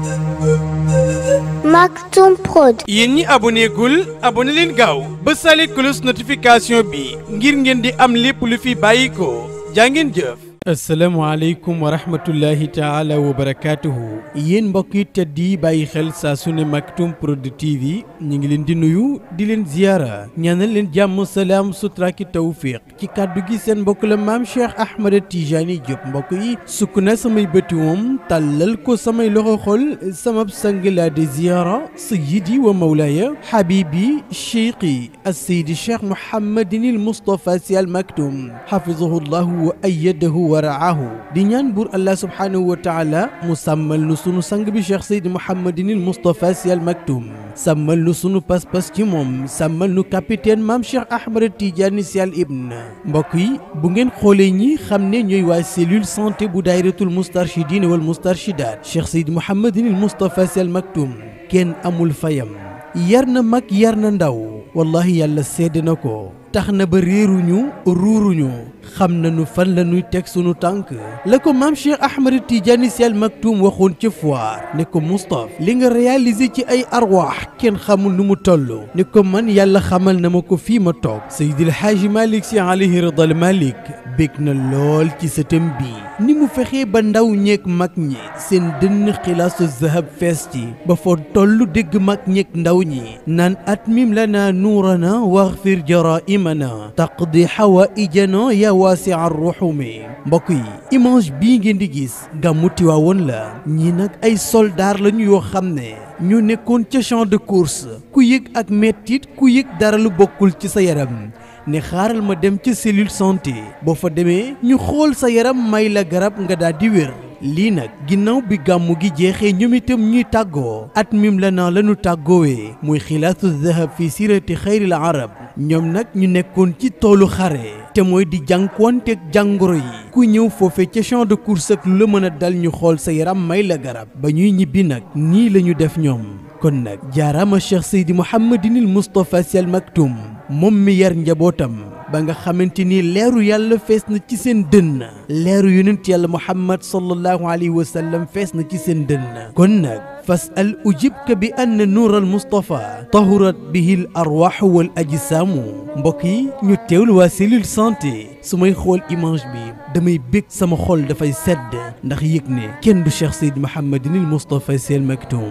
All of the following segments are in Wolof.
Maktoum Prod. yéen ñi aboné gul aboné leen gaaw ba sale cloche notification bi ngir ngeen di am lépp lu fi bàyyi ko jaa ngeen jëf. asalaamaaleykum wa rahmatullahi taala wa barakaatuhu. yéen mbokk yi tedd yi bàyyi xel saa su ne Maktoum Prod TV ñu ngi leen di nuyu di leen ziyaara ñaanal leen jàmm salaam sutura ki tawfiq ci kàddu gi seen mbokk la maam Cheikh Ahmed Tijani Diop mbokk yi sukk na samay bëti moom tàllal ko samay loxo xol sama sang laa di ziyaara sayyidi wa mawlaaya habibi cheikhi as-seydi cheikh Mouhamadinil Moustapha Sy Al Maktoum hafizahu llahu wa ayyadahu wa raahu di ñaan buur allah subhaanahu wa taala mu sàmmal nu sunu sang bi cheikh Seydi Mouhamadinil Moustapha Sy Al Maktoum sàmmal nu sunu pas-pas ci moom sàmmal nu capitaine maam Cheikh Ahmed Tidiane Sy Al Ibn mbokk yi bu ngeen xoolee ñi xam ne ñooy waa cellule santé bu daayiratul mustarchidine wal mustarchidat cheikh Seydi Mouhamadinil Moustapha Sy Al Maktoum kenn amul fayam yar na mag yar na ndaw wallahi yàlla sedd na ko tax na ba réeruñu ruuruñu xam nañu fan la ñuy teg sunu tànk la ko maam Cheikh Ahmed Tidiane Sy Al Maktoum waxoon ca foire ne ko Moustapha li nga réalisé ci ay arwaax kenn xamul nu mu toll ne ko man yàlla xamal na ma ko fii ma toog Seydil Hadji Malick Sy alayhi ridal Malick bég na lool ci sëtam bi ni mu fexee ba ndaw ñeeg mag ñi seen dënn xilaasu zahab fees ci ba foo toll dégg mag ñeeg ndaw ñi naan atmim lana nuurana waxfir jaraimana taqdi xawaijana ya waasi'a ruxumi mbokk yi image bii ngeen di gis gàmmu Tiwaawoon la ñii nag ay soldaar lañu yoo xam ne ñu nekkoon ca champ de course ku yëg ak mettit ku yëg dara lu bokkul ci sa yaram ne xaaral ma dem ca cellule santé boo fa demee ñu xool sa yaram may la garab nga daal di wér lii nag ginnaaw bi gàmmu gi jeexee ñoom itam ñuy tàggoo at mim la naa lañu tàggoowee muy xilaatu zahab fi sirati xayril arab ñoom nag ñu nekkoon ci toolu xare te mooy di jànkuwanteeg jàngoro yi ku ñëw foofe ca champ de course ak lu la mën a dal ñu xool sa yaram may la garab ba ñuy ñibbi nag nii la ñu def ñoom kon nag jaaraama cheikh seydi mouhamadinil moustapha Sy Al Maktoum moom mi yar njabootam ba nga xamante ni leeru yàlla fees na ci seen dënn leeru yonent yàlla muhammad sallallahu alayhi wa sallam fees na ci seen dënn kon nag fas al ujibka bi ann nuur al mustapha tahurat bihi l arwaaxu wal ajsaamu mbokk yi ñu teewlu waa cellule santé su may xool image bi damay bég sama xol dafay sedd ndax yëg ne kenn du cheikh seyd mouhamadinil moustapha Sy Al Maktoum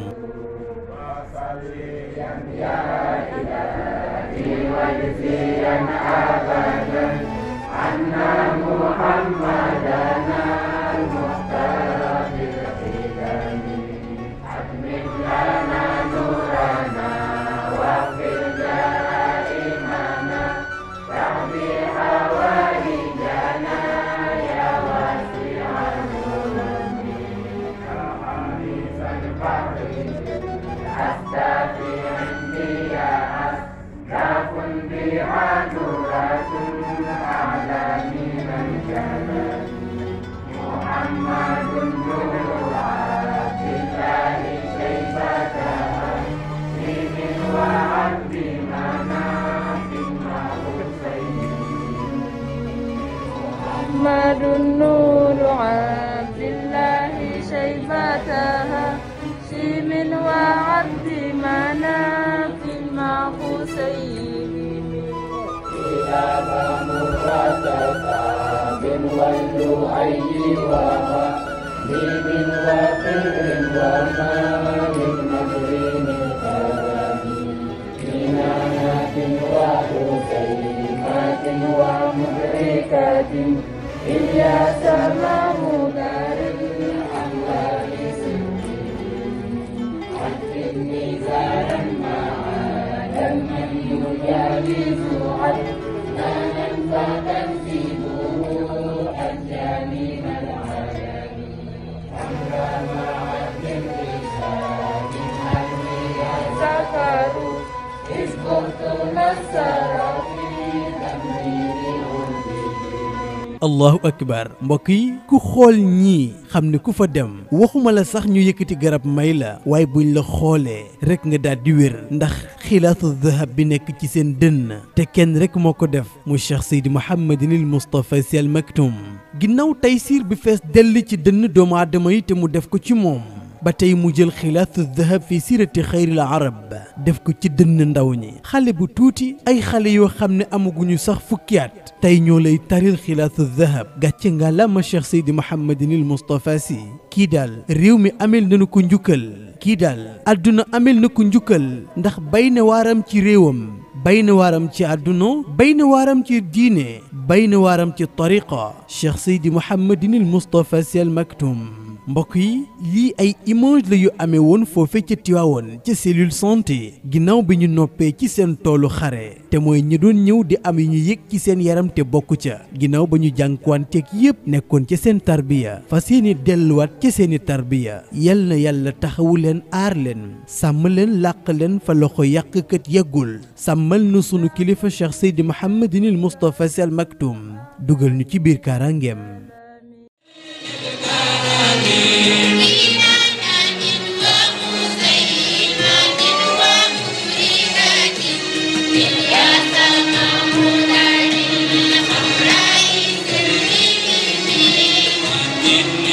محمد النور عبد الله شيبتها شيم وعبد مناف المعقوسين كتاب مرتفع واللؤي وما من وقر وما من مكرم الكرم كنانة وحسيمة ومدركة إلياس ممدر الأموال سنين ميزانا معادا من يجاوز عدنانا فتنسبه حتى من العالم أمر مع الرسال سكروا إذ كنت نسر في تمرير allahu akbar mbokk yi ku xool ñii xam ne ku fa dem waxuma la sax ñu yëkkati garab may la waaye buñ la xoolee rek nga daal di wér ndax xilaatu dahab bi nekk ci seen dënn te kenn rek moo ko def mu cheikh seydi mouhamadinil moustapha Sy Al Maktoum ginnaaw taysiir bi fees dell ci dënn doomu aadama yi te mu def ko ci moom ba tey mu jël xilaasu dahab fi sirati xayril arab def ko ci dënn ndaw ñi xale bu tuuti ay xale yoo xam ne amaguñu sax fukki at tey ñoo lay taril xilaasu dahab gàcce nga la ma Cheikh Seydi Mouhamadinil Moustapha Sy kii daal réew mi amel nañu ko njukkal kii daal àdduna amel na ko njukkal ndax bay na waaram ci réewam bay na waaram ci àdduna bay na waaram ci diine bay na waaram ci tariqa Cheikh Seydi Mouhamadinil Moustapha Sy Al Maktoum mbokk yi lii ay image la yu amee woon foofe ca Tiwaawoon ca cellule santé ginnaaw bi ñu noppee ci seen toolu xare te mooy ñi doon ñëw di am yu ñu yëg ci seen yaram te bokk ca ginnaaw ba ñu jànkuwanteeg yépp nekkoon ca seen tarbiya fas yéene delluwaat ca seeni tarbiya yal na yàlla taxawu leen aar leen sàmm leen làq leen fa loxo yàqkat yeggul sàmmal nu sunu kilifa Cheikh Seydi Mouhamadinil Moustapha Sy Al Maktoum dugal ñu ci biir kaaraangeem إن